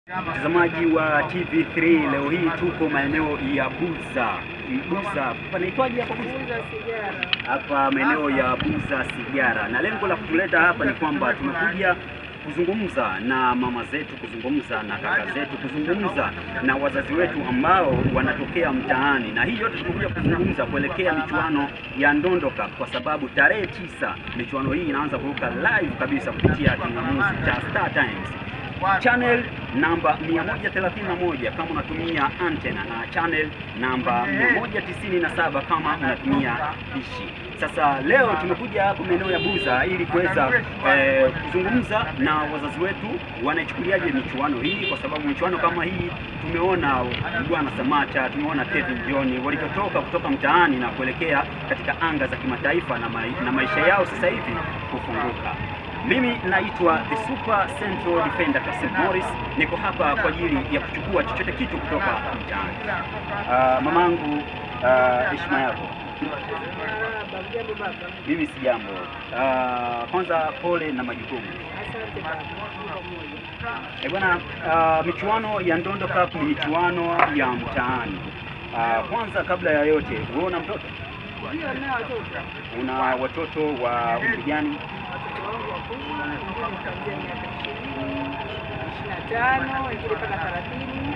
Mtazamaji wa TV3 leo hii tuko maeneo ya Buza. Buza panaitwaje hapa Buza? Kuuza sigara. Hapa maeneo ya Buza Sigara, na lengo la kutuleta hapa ni kwamba tumekuja kuzungumza na mama zetu, kuzungumza na kaka zetu, kuzungumza na wazazi wetu ambao wanatokea mtaani, na hii yote tumekuja kuzungumza kuelekea michuano ya Ndondo Cup, kwa sababu tarehe tisa michuano hii inaanza kuruka live kabisa kupitia kingamuzi cha Star Times channel namba 131 kama unatumia antena na channel namba 197 kama unatumia dishi. Sasa leo tumekuja hapa maeneo ya Buza ili kuweza eh, kuzungumza na wazazi wetu wanaichukuliaje michuano hii, kwa sababu michuano kama hii tumeona Bwana Samata, tumeona Kevin John walivyotoka kutoka mtaani na kuelekea katika anga za kimataifa na, mai, na maisha yao sasa hivi kufunguka. Mimi naitwa The Super Central Defender Kasim Morris, niko hapa kwa ajili ya kuchukua chochote kitu kutoka mtaani. Uh, mamangu, uh, heshima yako. Marahaba, mjambo baba. Mimi si jambo. Uh, kwanza pole na majukumu. Asante baba. Tuko pamoja. Eh, bwana, uh, michuano ya Ndondo Cup ni michuano ya mtaani. Uh, kwanza kabla ya yote, wewe una mtoto? Ndio nao watoto. Una watoto wa umri gani? Watoto wangu wakubwa, wengine kuanzia miaka ishirini, ishirini na tano, wengine mpaka thelathini.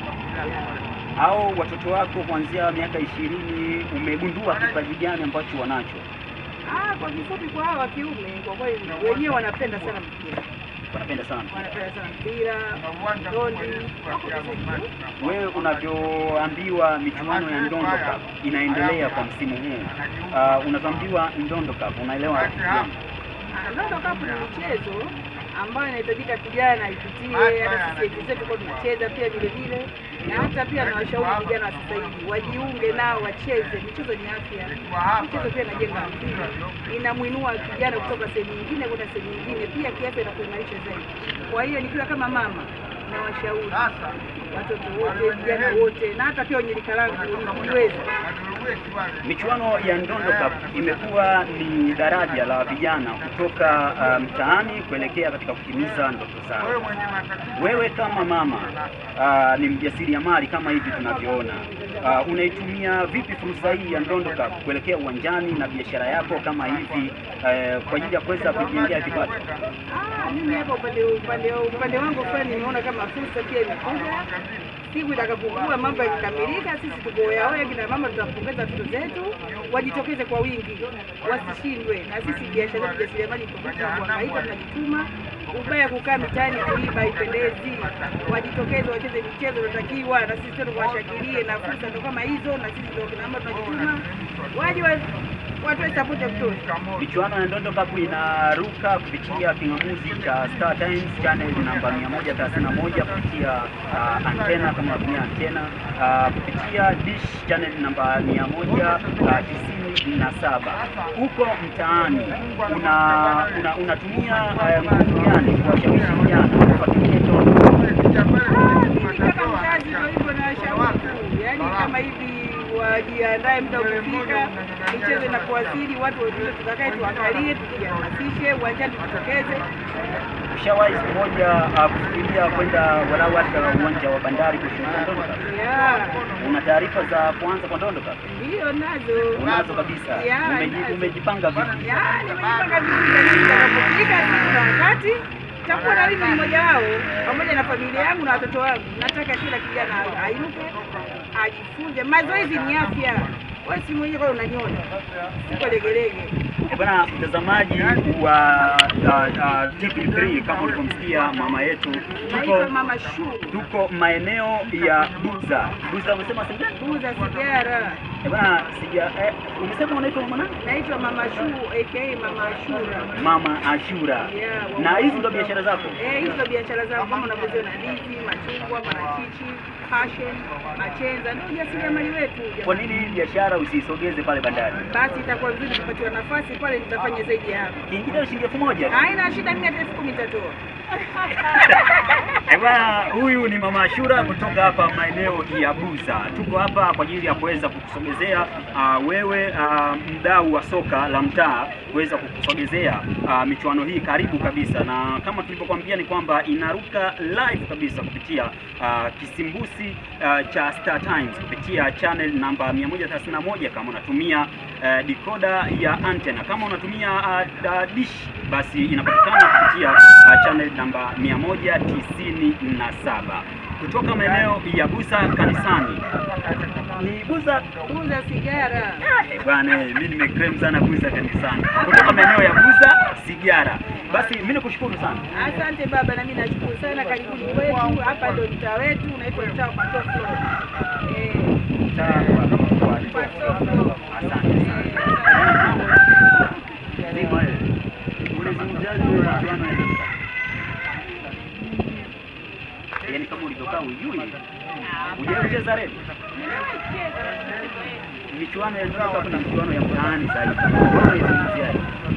Au watoto wako kuanzia miaka ishirini, umegundua kipaji gani ambacho wanacho? Ah, kwa kifupi kwa hawa wa kiume kwa kweli wenyewe wanapenda sana mpira. Wanapenda sana. Wanapenda sana mpira, ndondi. Wako vizuri tu. Wewe unavyoambiwa michuano ya Ndondo Cup inaendelea kwa msimu huu, uh, unavyoambiwa Ndondo Cup unaelewa kitu gani? Ah, Ndondo Cup ni michezo ambayo inahitajika kijana aipitie. Hata sisi ATZ tulikuwa tunacheza pia vile vile, na hata pia nawashauri vijana wa sasa hivi wajiunge nao wacheze. Michezo ni afya, michezo pia inajenga akili, inamwinua kijana kutoka sehemu nyingine kwenda sehemu nyingine, pia kiafya na kuimarisha zaidi. Kwa hiyo nikiwa kama mama nawashauri watoto wote, vijana wote, na hata pia wenye rika langu nikiweza Michuano ya Ndondo Cup imekuwa ni daraja la vijana kutoka uh, mtaani kuelekea katika kutimiza ndoto zao. Wewe kama mama uh, ni mjasiriamali kama hivi tunavyoona, uh, unaitumia vipi fursa hii ya Ndondo Cup kuelekea uwanjani na biashara yako kama hivi uh, kwa ajili ya kuweza kujengea kipato? Ah, mimi hapa upande upande upande wangu fulani nimeona kama fursa pia imekuja. Siku itakapokuwa mambo yakikamilika, sisi tuko oyaoya, kina mama tutawapongeza watoto zetu, wajitokeze kwa wingi, wasishindwe. Na sisi biashara yetu jasiriamali iko vitu vya kuhangaika, tunajituma. Ubaya kukaa mitaani kuiba haipendezi. Wajitokeze wacheze michezo inatakiwa, na sisi tena tuwashangilie, na fursa ndo kama hizo, na sisi ndio kina mama tunajituma, waje wa- watoe sapoti ya kutosha. Michuano ya Ndondo Cup inaruka kupitia kingamuzi cha Star Times channel namba 131 kupitia uh, antena kama unatumia antena uh, kupitia dish channel namba 197. Huko mtaani una, una, unatumia uh, nguvu gani kuwashawishi vijana kufuatilia Ndondo? Ah, mimi kama mzazi ndio hivyo nawashauri tu, yaani kama hivi wajiandae, muda ukifika, michezo inapowasili, watu wote tutakae tuangalie, tujihamasishe, uwanjani tujitokeze. Ushawahi siku moja uh, kufikiria kwenda walau hata uwanja wa Bandari kushuhudia Ndondo Cup? Ya, Una taarifa za kuanza kwa Ndondo Cup? ndiyo nazo Unazo kabisa. Ya, Umeji- nazo. Umejipanga vipi? Ya, nimejipanga vizuri lakini itakapofika siku na wakati takuwa na mimi mmoja wao pamoja na familia yangu na watoto wangu. Nataka kila kijana ainuke, ajifunze. Mazoezi ni afya. Wewe si mwenyewe kwa unaniona, siko legelege. Eh, Bwana mtazamaji wa uh, uh, TV3 kama ulivyomsikia mama yetu, Naitwa tuko Mama Shu, tuko maeneo ya Buza. Buza umesema sija? kuuza sigara. Eh, bwana sija eh, umesema unaitwa mama nani? Naitwa Mama Shu aka Mama Ashura. Mama Ashura. Yeah, Na hizi ndo biashara zako? Eh, hizo biashara zangu kama unavyoziona ndizi, machungwa, parachichi, passion, machenza, ndio ujasiriamali wetu. Kwa nini hii biashara usisogeze pale bandari? Basi itakuwa vizuri kupatiwa nafasi pale, nitafanya zaidi ya hapo. Kiingilio shilingi elfu moja. Haina shida, mimi hata elfu kumi nitatoa. Eh, bwana huyu ni Mama Ashura kutoka hapa maeneo ya Buza. Tuko hapa kwa ajili ya kuweza kukusogezea uh, wewe uh, mdau wa soka la mtaa kuweza kukusogezea uh, michuano hii karibu kabisa, na kama tulivyokuambia ni kwamba inaruka live kabisa kupitia uh, kisimbusi uh, cha Star Times kupitia channel namba 131 kama unatumia uh, decoder ya antenna. Kama unatumia uh, da- dish basi inapatikana kupitia uh, channel namba 197 kutoka maeneo ya Buza kanisani. Ni Buza Kuuza sigara. Eh, bwana, eh, mimi nimeclaim sana Buza kanisani, kutoka maeneo ya Buza Sigara. Basi mimi nikushukuru sana. Asante baba, na mimi nashukuru sana. Karibuni kwetu, hapa ndo mtaa wetu unaitwa mtaa wa Patoflo. Eh, Mtaa wa- wa- Patoflo. Asante sana. Zima wewe. Unazungumziaje michuano ya Afrika? Yaani kama ulivyokaa ujui hujawahi kucheza redi michuano ya Afrika kuna michuano ya mtaani zaidi. Wewe unaizungumziaje?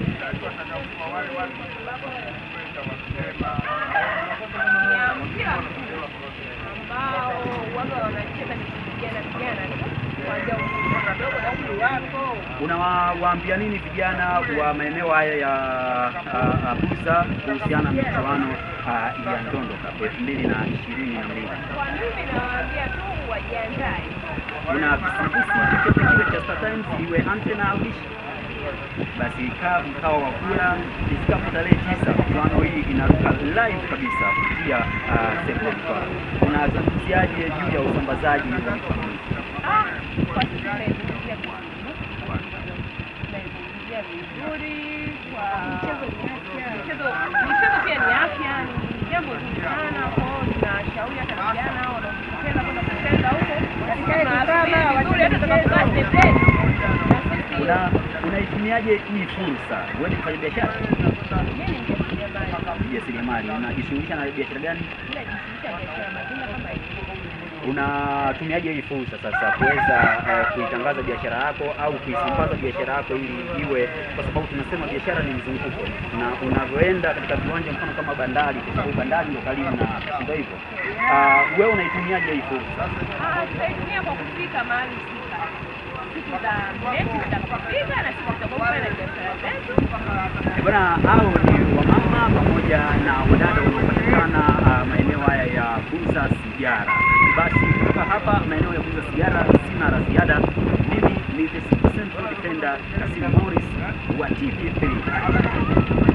ya mpira ambao waga wanacheza ni vijana vijana tu kuanzia umri mdogo na umri wako Unawaambia nini vijana wa maeneo haya ya uh, uh, Buza kuhusiana na michuano uh, ya Ndondo Cup elfu mbili na ishirini na mbili? kwa mimi nawaambia tu wajiandae Una kisimbusi chochote kile cha Star Times, iwe antena au dish, basi kaa mkao wa kula. Ifikapo tarehe tisa, michuano hii inaruka live kabisa kupitia uh, Sekofa. Unazungumziaje juu ya usambazaji wa michuano hii? Ah, kwa sisi tunaizungumzia vizuri tunaizungumzia vizuri kwa michezo michezo michezo pia ni afya ni jambo zuri sana kwao tunashauri hata vijana wanaopenda kwenda kucheza huko na sisi tunawasubiri vizuri hata tutakapokaa stepeni na sisi Una unaitumiaje hii fursa? Wewe ni mfanyabiashara, mimi ni mjasiriamali mjasiriamali, unajishughulisha na biashara gani? najishughulisha na biashara matunda kama hivi Unatumiaje hii fursa sasa kuweza eh, kuitangaza biashara yako au kuisambaza biashara yako ili iwe, kwa sababu tunasema biashara ni mzunguko, na unavyoenda katika viwanja mfano kama bandari, kwa sababu bandari ndio karibu na ndio hivyo. Ah, wewe unaitumiaje hii fursa? Ah, tutaitumia kwa kufika mahali husika siku za mechi zitakapofika na siku tutakapofanya na biashara zetu Eh, Bwana, hao ni wamama pamoja na wadada wanaopatikana ah, maeneo haya ya Buza Sigara. Basi kutoka hapa maeneo ya Buza Sigara, sina la ziada. Mimi ni the Central Defender Kasim Morris wa TV3.